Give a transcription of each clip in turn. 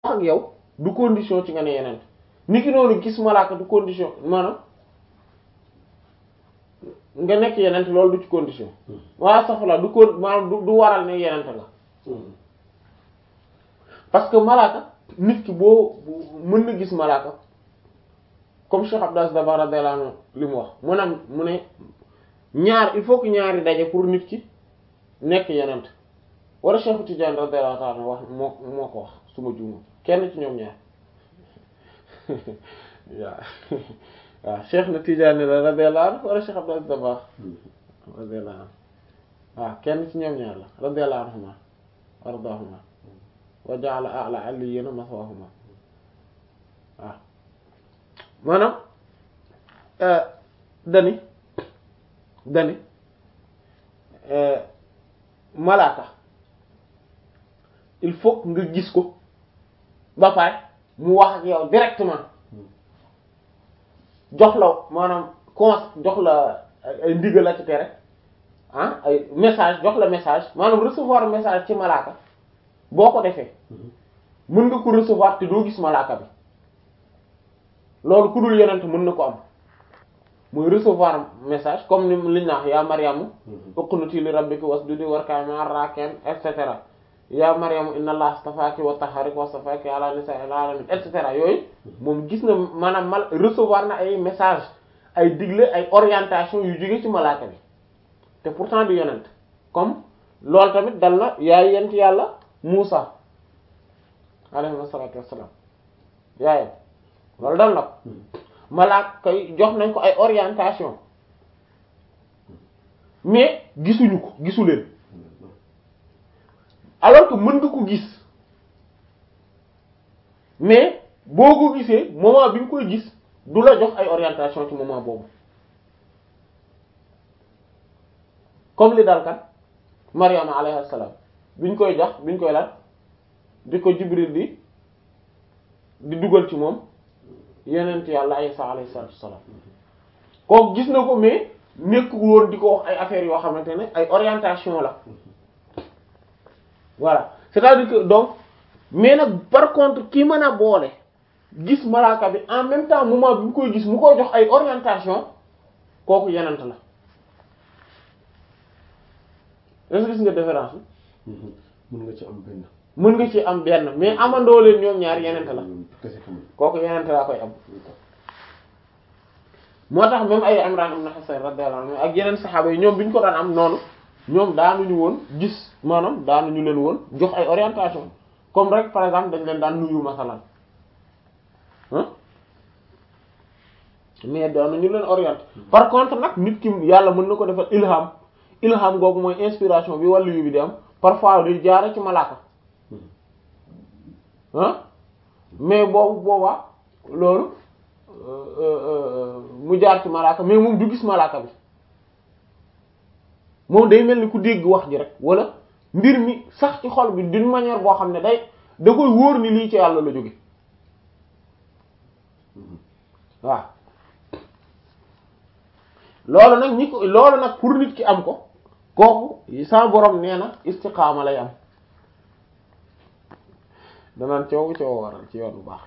ak yow du condition ci nga ne yeneen ni ki noonu gis malaaka du condition maanaam nga nekk yeneen loolu du ci condition waa safla du ko maanaam du du waral ne yeneen nga parce que malaaka nit ki boo mën na gis malaaka comme Cheikh Abdou Aziz Dabakh radiyallahu anhu li mu wax mu ne mu ne ñaar il faut que ñaari daje pour nit ki nekk yeneen wala Cheikh Tidiane radiyallahu anhu wax moo moo ko wax su ma juumee kenn ci ñoom ñaar waaw waaw Cheikh na Tidiane la radiyallahu anhu wala Cheikh Abdou Aziz Dabakh radiyallahu anhu waaw kenn ci ñoom ñaar la radiyallahu anhuma wardaahuma wa ja'ala a'la aliyina maswahuma waaw maanaam dani dani malaaka il faut nga gis ko ba pare mu wax ak yow directement jox la maanaam cons jox la ay ndigal la ci tere ah ay message jox la message maanaam recevoir message ci malaaka boo ko defee mën nga ko recevoir te doo gis malaaka bi loolu ku dul yonent mën na ko am muy recevoir message comme ni liñ naax yaa Maryamu uqnuti li rabbiki wasjudi warka'i ma'ar raki'in et cetera yaa Maryamu inna allaha astafaaki wa tahharaki wa astafaaki ala nisa'il alamin et cetera yooyu moom gis na maanaam mal recevoir na ay message ay digle ay orientation yu jóge ci malaaka bi te pourtant du yonent comme loolu tamit dal na yaay yent yàlla Muusa alayhi salaatu wassalaam yaayam loolu dal na ko malaaka yi jox nañ ko ay orientation mais gisuñu ko gisu leen alors que mën nga ko gis mais boo ko gisee moment bi nga koy gis du la jox ay orientation ci moment boobu comme li dal kan Maryama alayhi salaam biñ koy jox biñ koy lan di ko Jibril di di dugal ci moom yenent yàlla Isa alayhi salaatu wassalaam kooku gis na ko mais nekkul woon di ko wax ay affaires yoo xamante ne ay orientation la voilà c'est-à-dire que donc mais nag par contre ki mën a boole gis malaaka bi en même temps moment bi mu koy gis mu koy jox ay orientation kooku yenent la est-ce que gis nga différence bi mën nga ci am benn. mën nga ci am benn mais amandoo leen ñoom ñaar yenent la kese tamit. kooku yenent laa koy am moo tax même ay Imran ibn Husayn radiyallahu anhu ak yeneen saxaaba yi ñoom bi ñu ko daan am noonu ñoom daanuñu woon gis maanaam daanuñu leen woon jox ay orientation comme rek par exemple dañ leen daan nuyu masalan ah mais daanuñu leen orienté par contre nag nit ki yàlla mën na ko defal ilham ilham googu mooy inspiration bi wàllu yu bi di am parfois di jaare ci malaaka ah mais boobu boobaa loolu mu jaar ci malaaka mais moom du gis malaaka bi moom day mel ni ku dégg wax ji rek wala mbir mi sax ci xol bi d'une manière boo xam ne day da koy wóor ni lii ci yàlla la jóge waaw loolu nag ñi ko loolu nag pour nit ki am ko kooku sa borom nee na istiqaama lay am danaan coow coow waral ci yoon bu baax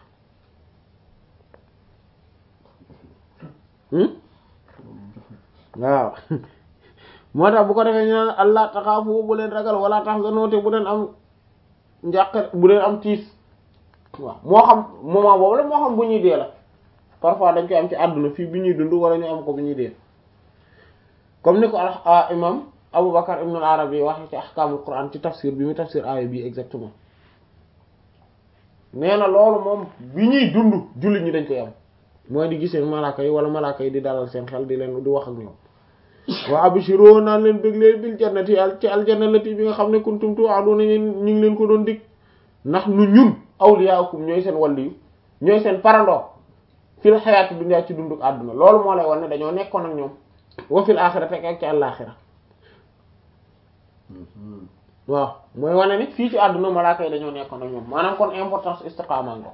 waaw moo tax bu ko defee ñu naan allah taxaafu bu leen ragal wala tahzanu te bu leen am njàqare bu leen am tiis waaw moo xam moment boobu la moo xam bu ñuy dee la parfois dañ koy am ci àdduna fii bi ñuy dund wala ñu am ko bu ñuy dee comme ni ko al imam Abu Bakar ibn al-Arabi wax ci ahkaamul Qur'an ci tafsir bi mu tafsir aaya bi exactement nee na loolu moom bi ñuy dund jullit ñi dañ koy am mooy di gisee malaaka yi wala malaaka yi di dalal seen xel di leen di wax ak ñoom wa abshiroo naan leen bëgg leen bil jannati ci aljanna lati bi nga xam ne kuntum tu'aduna ñu ngi leen ko doon dig ndax nu ñun awliyaakum ñooy seen waliyu ñooy seen parandoo fil xayaati dunya ci dunduk àdduna loolu moo lay wan ne dañoo nekkoon ak ñoom wa fil aaxirati ak ci àllaaxira waaw mooy wane ni fii ci àdduna malaaka yi dañoo nekkoon ak ñoom maanaam kon importance istiqaama ngo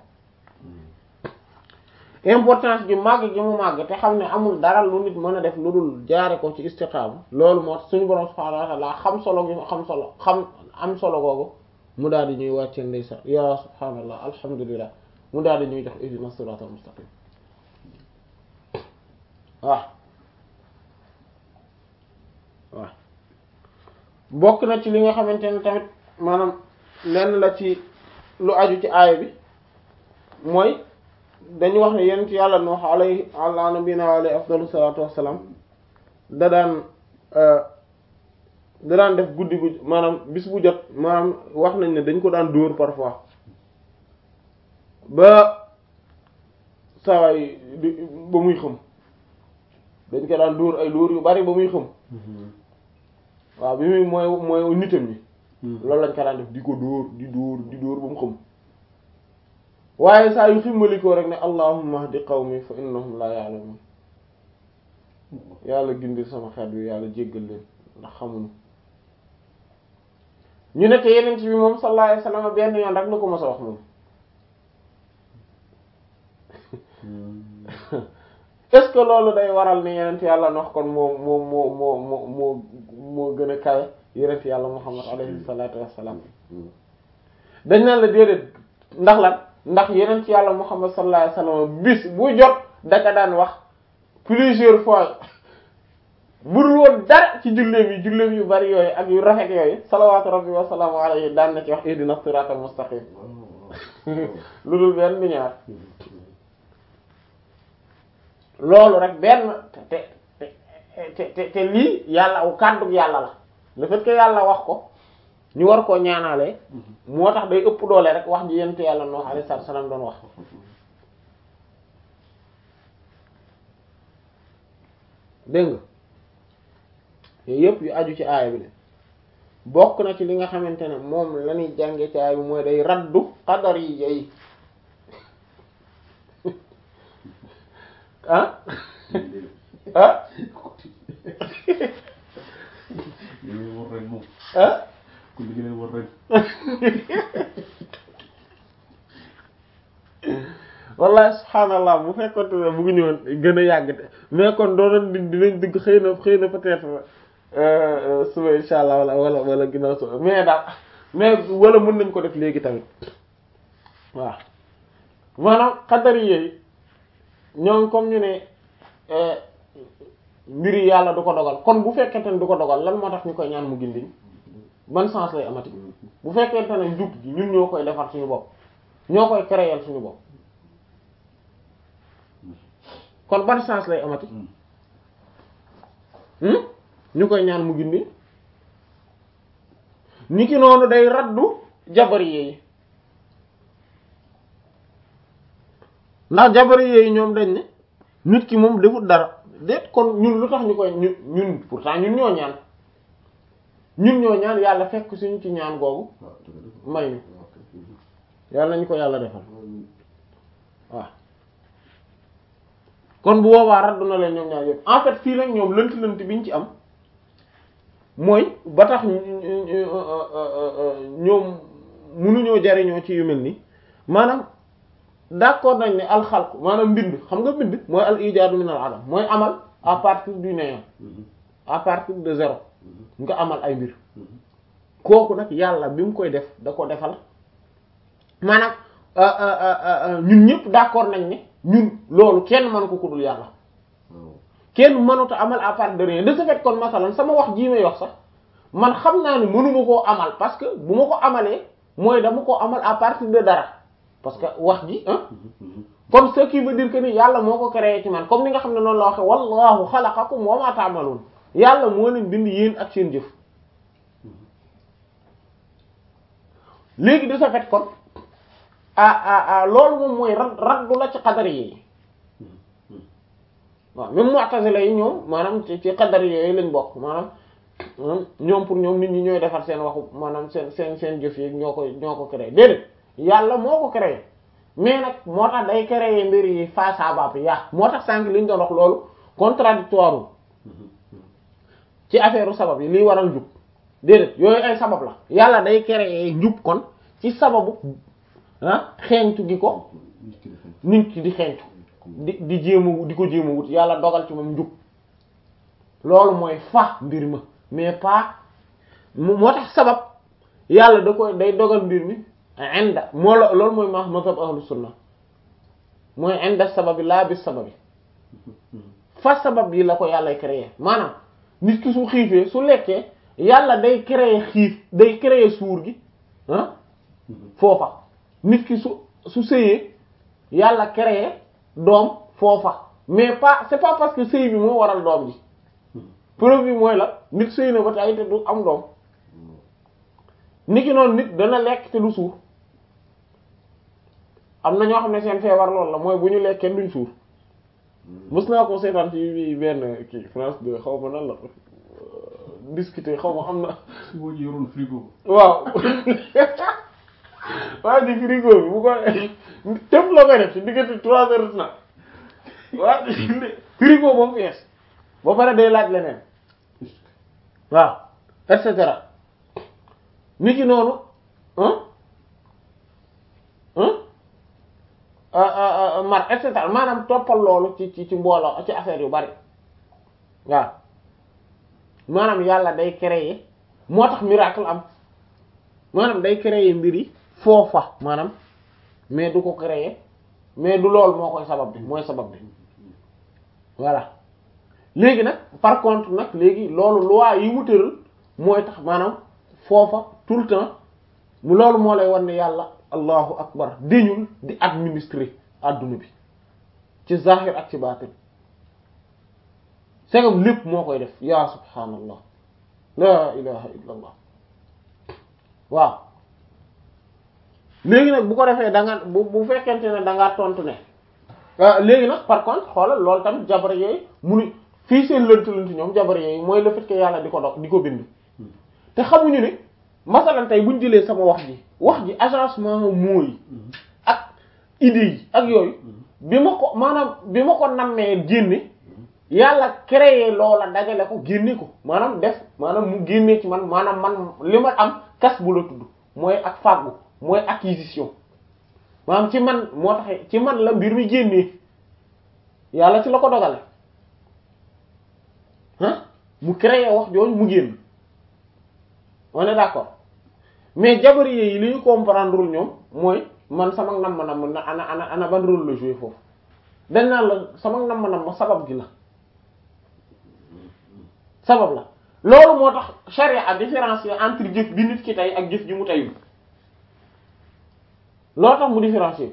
importance gi màgg gi mu màgg te xam ne amul dara lu nit mën a def lu dul jaare ko ci istiqaama loolu moo tax suñu borom subhaanahu wa ta'ala xam solo gi xam solo xam am solo googu mu daal di ñuy wàccee ndeysaan ya subhaanallah alhamdulillah mu daal di ñuy jox ihdina siratal mustaqim waaw waaw bokk na ci li nga xamante ne tamit maanaam lenn la ci lu aju ci aaya bi mooy dañu wax ne yonent yàlla Nuux alayhi ala nabiyina wa alayhi afdalu salaatu wassalaam da daan da daan def guddi gu maanaam bis bu jot maanaam wax nañ ne dañ ko daan dóor parfois ba sawaay ba muy xëm dañ ko daan dóor ay dóor yu bari ba muy xëm waaw bi muy mooy mooy nitam ñi loolu lañ ko daan def di ko dóor di dóor di dóor ba mu xëm waaye saa yu ximmalikoo rek ne allahumma hdi qawmi fa innahum la ya'lamun yàlla gindil sama xeet wi yàlla jéggal leen ndax xamuñu ñu ne te yeneen ci bi moom sallallahu alayhi wasallam benn yoon rek la ko mos a wax moom est-ce que loolu day waral ni yeneen yàlla wax kon moo moo moo moo moo moo moo gën a kawe yeneen yàlla muhammad alayhi salatu wassalam dañ naan la déedéet ndax lan ndax yeneen ci yàlla muhammad sallallahu alayhi wasallam bis bu jot daka daan wax plusieurs fois budul woon dara ci julleem yi julleem yu bari yooyu ak yu rafet yooyu salawaatu rabbi wa salaamu alayhi daan na ci wax ihdina siraatal mustaqim lu dul benn bi ñaar loolu rek benn te te te te lii yàlla kàddug yàlla la le fait que yàlla wax ko ñu war koo ñaanalee moo tax day ëpp doole rek wax ji yent yàlla Nuh alayhi salaam doon wax dégg nga yooyu yëpp yu aju ci aaya bi de bokk na ci li nga xamante ne moom la ñuy jànge ci aaya bi mooy day raddu qadar yi yey ah ah ah wallahi subhaanallah bu fekkoon ne bu ñu woon gën a yàgg te mais kon doonoon di dinañ dugg xëy na xëy na peut-être suba insha allah wala wala wala ginnaaw suba mais daal mais wala mën nañ ko def léegi tamit waaw maanaam xadari yooyu ñoom comme ñu ne mbiri yàlla du ko dogal kon bu fekkente ne du ko dogal lan moo tax ñu koy ñaan mu gindiñ ban sens lay amati bu fekkente ne njub gi ñun ñoo koy defar suñu bopp ñoo koy créer suñu bopp kon ban sens lay amati ñu koy ñaan mu gindi ni ki noonu day raddu jabari yi ndax jabari yi ñoom dañ ne nit ki moom defut dara déet kon ñun lu tax ñu koy ñun ñun pourtant ñun ñoo ñaan ñun ñoo ñaan yàlla fekk suñu ci ñaan googu may ñu yàlla nañu ko yàlla defal waaw kon bu boobaa raddu na leen ñoom ñaar yëpp en fait fii nag ñoom lënt lënt biñ ci am mooy ba tax ñoom mënuñoo jariñoo ci yu mel nii maanaam d'accord nañ ne alxalq maanaam mbind xam nga mbind mooy al ijaadu min al adam mooy amal à partir du néant à partir de zéro nga amal ay mbir kooku nag yàlla bi mu koy def da ko defal maanaam ñun ñëpp d'accord nañ ne ñun loolu kenn mënu ko kudul yàlla kenn mënut a amal à partir de rien de ce fait kon masalan sama wax jii may wax sax man xam naa ne mënuma koo amal parce que bu ma ko amalee mooy dama ko amal à partir de dara parce que wax ji ah kon ce qui veut dire que ni yàlla moo ko créé ci man comme ni nga xam ne noonu la waxe wallahu xalaqakum wa ma ta'malun yàlla moo leen bind yéen ak seen jëf léegi de ce fait kon ah ah ah loolu moom mooy rad raddu la ci xadar yi waaw même mu'tazila yi ñoom maanaam ci ci xadar yooyu lañ bokk maanaam ñoom pour ñoom nit ñi ñooy defar seen waxu maanaam seen seen seen jëf yi ñoo ko ñoo ko créé déedéet yàlla moo ko créé mais nag moo tax day créé mbir yi face à bap yaa moo tax sànq li ñu doon wax loolu contradictoire ci affaire sabab yi liy waral njub déedéet yooyu ay sabab la yàlla day créé njub kon ci sababu ah xeeñtu gi ko nit ki di xeeñtu di di jéema di ko jéema wut yàlla dogal ci moom njub loolu mooy fa mbir ma mais pas moo tax sabab yàlla da koy day dogal mbir mi inda moo la loolu mooy ma mazhab ahlu sunna mooy inda sababi laa bi sababi fa sabab yi la ko yàllay créer maanaam nit ki su xiifee su lekkee yàlla day créer xiif day créer suur gi ah foofa nit ki su su sëyee yàlla créer doom foofa mais pas c'est pas parce que sëy bi moo waral doom ji preuve bi mooy la nit sëy na ba tey te du am doom niki noonu nit dana lekk te du suur am na ñoo xam ne seen feebar loolu la mooy bu ñu lekkee duñ suur mës naa ko seetaan ci benn kii France de xaw ma nan la discuter xaw ma am na si boo yoroon frigo. waaw waaye di frigo bi bu ko tëb la koy def ci diggante trois heures na waaw frigo ba mu fees ba pare day laaj leneen waaw et cetera nit ki noonu mar et cetera maanaam toppal loolu ci ci ci mbooloo ci affaire yu bari waaw maanaam yàlla day créer moo tax miracle am maanaam day créer mbir yi foofa maanaam mais du ko créer mais du loolu moo koy sabab bi mooy sabab bi voilà léegi nag par contre nag léegi loolu loi yi mu tëral mooy tax maanaam foofa tout le temps mu loolu moo lay wan ne yàlla allahu akbar dañul di administrer adduna bi ci zahir ak ci baatin segam lépp moo koy def yaa subhaanallah la ilaha illa allah waaw léegi nag bu ko defee da nga bu bu fekkente ne da ngaa tontu ne léegi nag par contre xoolal loolu tamit jabar yooyu munu fii seen lënt lënt ñoom jabar yooyu mooy le fait que yàlla di ko dox di ko bind te xamuñu ne masalan tey buñ jëlee sama wax ji wax ji agencement mooy ak idées yi ak yooyu bi ma ko maanaam bi ma ko nammee génne yàlla créé loola dajale ko génne ko maanaam def maanaam mu génne ci man maanaam man li ma am kas bu la tudd mooy ak fàggu mooy acquisition maanaam ci man moo tax ci man la mbir mi génnee yàlla ci la ko dogale ah mu créé wax jooju mu génn on est d'accord mais jabari yi li ñu comprendre ñoom mooy man sama nam ma nam na ana ana ana ban rôle la jouer foofu dañ naan la sama nam ma nam ma sabab gi la sabab la loolu moo tax charia a différencier entre jëf bi nit ki tey ak jëf ji mu teyul loolu tax mu différencier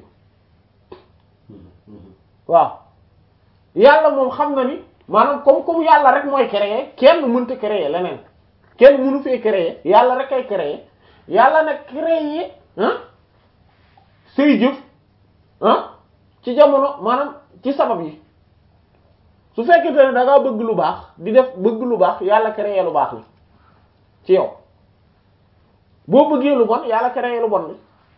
waaw yàlla moom xam na ni maanaam comme comme yàlla rek mooy créer kenn mënta créer leneen kenn mënu fee créer yàlla rek ay créer yàlla nag créer ah say jëf ah ci jamono maanaam ci sabab yi su fekkente ne da ngaa bëgg lu baax di def bëgg lu baax yàlla créer lu baax li ci yow boo bëggee lu bon yàlla créer lu bon li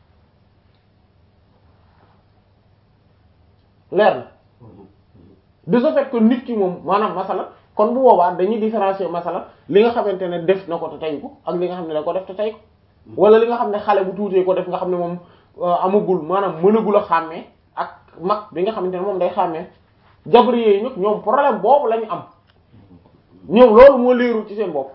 leer na de ce fait que nit ki moom maanaam masala kon bu boobaa dañuy différencier masala li nga xamante ne def na ko te tey ko ak li nga xam ne da ko def te tey ko wala li nga xam ne xale bu tuutee ko def nga xam ne moom amagul maanaam mënagul a xàmmee ak mag bi nga xamante ne moom day xàmmee jabri yooyu nag ñoom problème boobu la ñu am ñoom loolu moo leerul ci seen bopp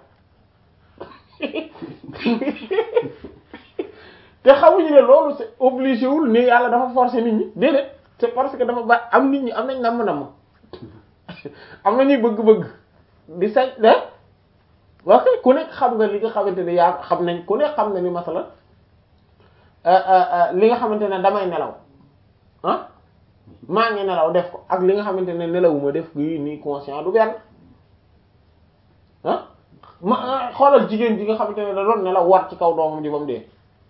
te xamuñu ne loolu c'est obligé wul ni yàlla dafa forcer nit ñi déedéet c'est parce que dafa ba am nit ñi am nañ namm-namm am na ñuy bëgg-bëgg di sañ de wax ku nekk xam nga li nga xamante ne yaa xam nañ ku nekk xam na ni masala li nga xamante ne damay nelaw ah maa ngi nelaw def ko ak li nga xamante ne nelawuma def gi nii conscient du benn ah ma xoolal jigéen ji nga xamante ne da doon nelaw war ci kaw doomam ji ba mu dee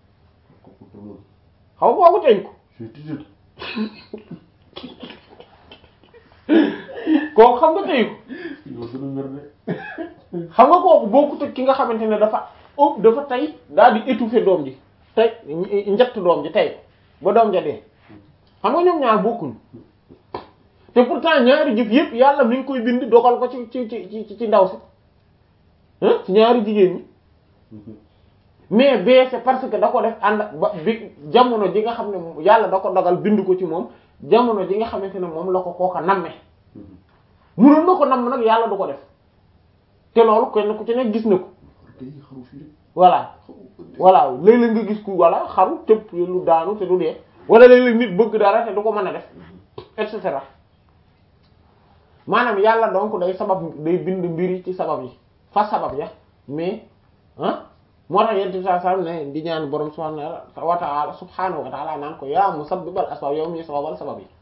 xaw kooku teñ ko kooku xam nga tey ko xam nga kooku bokkut ak ki nga xamante ne dafa ëpp dafa tey daal di étouffer doom ji tey njett doom ji tey ba doom ja dee xam nga ñoom ñaar bokkuñ te pourtant ñaari jëf yépp yàlla mi ngi koy bind dogal ko ci ci ci ci ndaw si ci ñaari jigéen ñi mais bee c'est parce que da ko def ànd ba bi jamono ji nga xam ne yàlla da ko dogal bind ko ci moom jamono ji nga xamante ne moom la ko kooka namme munoon na ko namm nag yàlla du ko def te loolu kenn ku ci nekk gis na ko voilà voilà léeg-léeg nga gis ku walla xaru tëb lu daanu te du dee wala léeg-léeg nit bëgg dara te du ko mën a def et cetera maanaam yàlla donc day sabab day bind mbiri ci sabab yi fa sabab ya mais ah moo tax yent bi saa sallam ne di ñaan borom subhanahu wa ta'ala subhanahu wa ta'ala naan ko yaa musabbibal asbab yow mi sababal sabab yi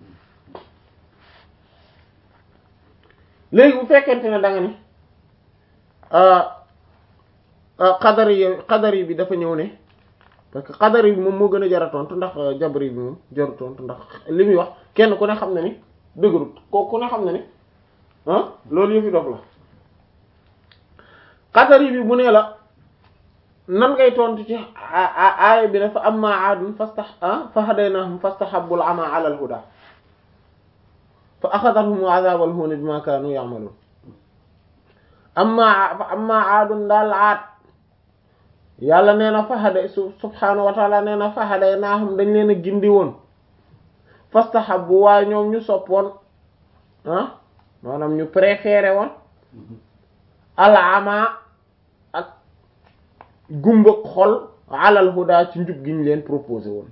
léegi bu fekkente ne da nga ni xadari yi xadari bi dafa ñëw ne parce que xadari bi moom moo gën a jara tontu ndax jabri bi moom jaru tontu ndax li muy wax kenn ku ne xam na ni dëgërut ko ku ne xam na ni ah loolu yëfi dof la xadari bi bu nee la nan ngay tontu ci aaya bi dafa amma aadun fasta fa hadaynahum fastahabbul ama ala al huda fa axadathum azabal huni bima kaanu ya'malun amma amma aadun daal aat yàlla nee na fahaday subhaanahu wa taala nee na fahaday naahum dañ leen a gindi woon fastahabbu waaye ñoom ñu soppoon ah maanaam ñu préféré woon alama ak gumbag xol alal huda ci njub gi ñu leen proposé woon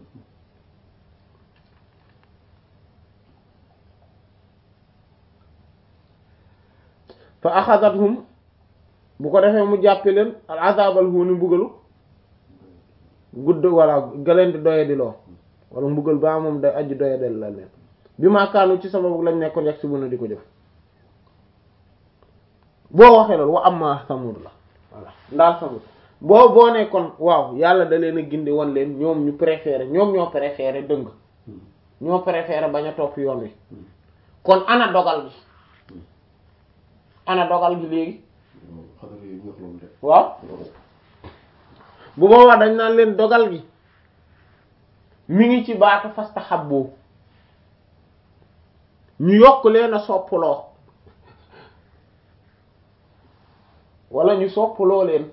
fa axadathum bu ko defee mu jàppe leen al azabal huuni mbugalu gudd walla galeen di doye di loo wala mbugal ba moom day aji doye del la leen bi maa kaanu ci sababu lañ nekkoon yegg si bu na di ko jëf boo waxee loolu wa amma samud la voilà ndaal samud boo boo nekkoon waaw yàlla da leen a gindi won leen ñoom ñu préféré ñoom ñoo préféré dëng ñoo préféré bañ a topp yoon wi kon ana dogal gi ana dogal gi léegi waaw bu boobaa dañ naan leen dogal gi mi ngi ci baatu fastahabbu ñu yokk leen a soppaloo wala ñu soppaloo leen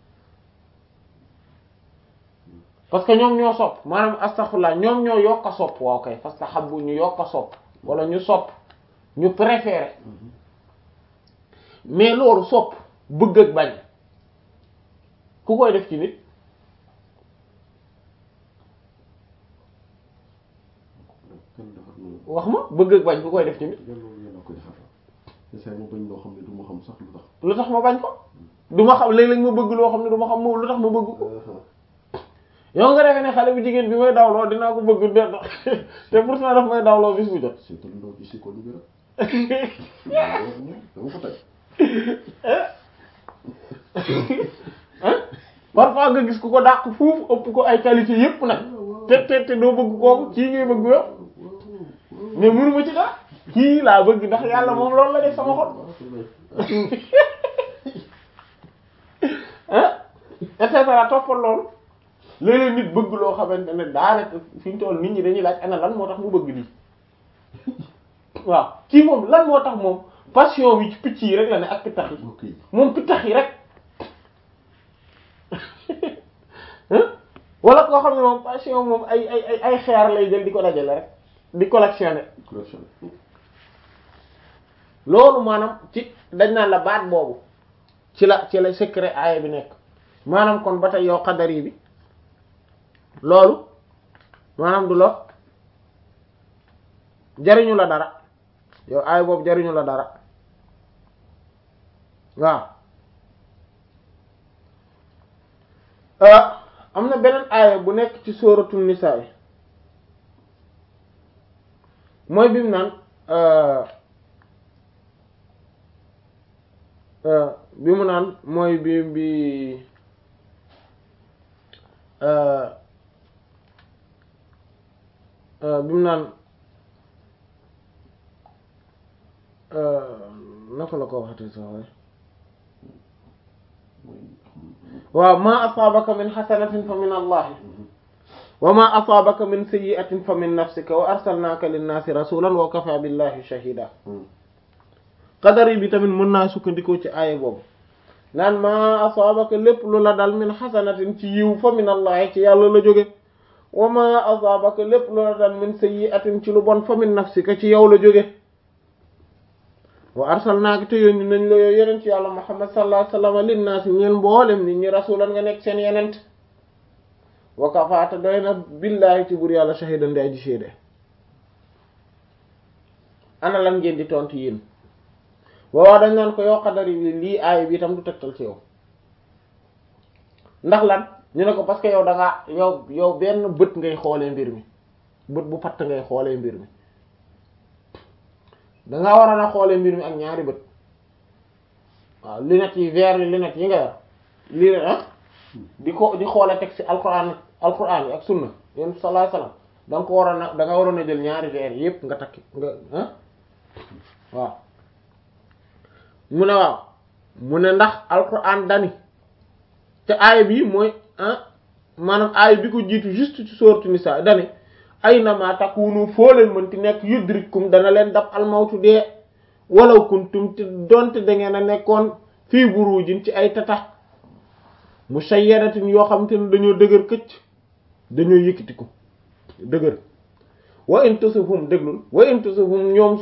parce que ñoom ñoo sopp maanaam astaghfirullah ñoom ñoo yokk a sopp waaw kay fastahabbu ñu yokk a sopp wala ñu sopp ñu préféré mais loolu sopp bëgg ak bañ ku koy def ci nit wax ma bëgg ak bañ ku koy def ci nit lu tax ma bañ ko du ma xam léeg-léeg ma bëgg loo xam ne du ma xam moom lu tax ma bëgg ko yow nga defee ne xale bu jigéen bi may dawloo dinaa ko bëgg de te pourtant daf may dawloo bis bu jot parfois nga gis ku ko dàq fuuf ëpp ko ay qualité yépp nag te te te doo bëgg kooku kii ngay bëgg yow mais mënuma ci dara kii laa bëgg ndax yàlla moom loolu la def sama xol ah et cetera toppal loolu léeg-léeg nit bëgg loo xamante ne daanaka fi ñu toll nit ñi dañuy laaj ana lan moo tax mu bëgg lii waaw kii moom lan moo tax moom passion bi ci picc yi rek la ne ak pittax yi moom pittax yi rek wala koo xam ne moom passion moom ay ay ay ay xeer lay jël di ko dajale rek di collectionner loolu maanaam ci dañ naan la baat boobu ci la ci la secret aaya bi nekk maanaam kon ba tey yow xadari bi loolu maanaam du la jariñu la dara yow aaya boobu jariñu la dara waaw am na beneen aaya bu nekk ci sóoratu nisaa yi mooy bi mu naan bi mu naan mooy bi bi bi mu naan naka la ko waxatee sax waaye waaw ma asaabaka min xasanatin fa min allahi wa ma asaabaka min sayyi'atin fa min nafsika wa arsalnaaka linnaasi rasulan wa kafa billahi shahida qadari bi tamit mën naa sukkandikoo ci aaya boobu naan ma asaabaka lépp lu la dal min xasanatin ci yiw fa min allahi ci yàlla la jóge wa ma asaabaka lépp lu la dal min sayyi'atin ci lu bon fa min nafsika ci yow la jóge wa arsalnaaka te yónni nañ la yow yeneen ci yàlla muhammad sallallahu alayhi wasallam linnaasi ñeen mboolem nit ñi rasulan nga nekk seen yenent wa kafaata doy na billaahi ci bur yàlla shahidan di aji seede ana lan ngeen di tontu yéen waaw dañ naan ko yow xadari bi lii aay bi itam du tegtal ci yow ndax lan ñu ne ko parce que yow da ngaa yow yow benn bët ngay xoolee mbir mi bët bu patt ngay xoolee mbir mi dangaa waroon a xoolee mbir mi ak ñaari bët waaw lunettes yi verre yi lunettes yi nga yor lii ah di ko di xoole teg ci alquran alquran yi ak sunna yéen sallallahu alayhi wasallam da nga ko waroon a da nga waroon a jël ñaari verre yépp nga takki nga ah waaw mu ne waaw mu ne ndax alquran dani te aaya bi mooy ah maanaam aaya bi ko jiitu juste ci sourate Nisa dani ay nama takunu foo leen mënti nekk yudrikum dana leen dab almawtu dee walaw kuntum te donte da ngeen a nekkoon fii burujin ci ay tata mushayyadatin yoo xam te ne dañoo dëgër këcc dañoo yëkkatiku dëgër wa in tusifhum déglul wa in tusifhum ñoom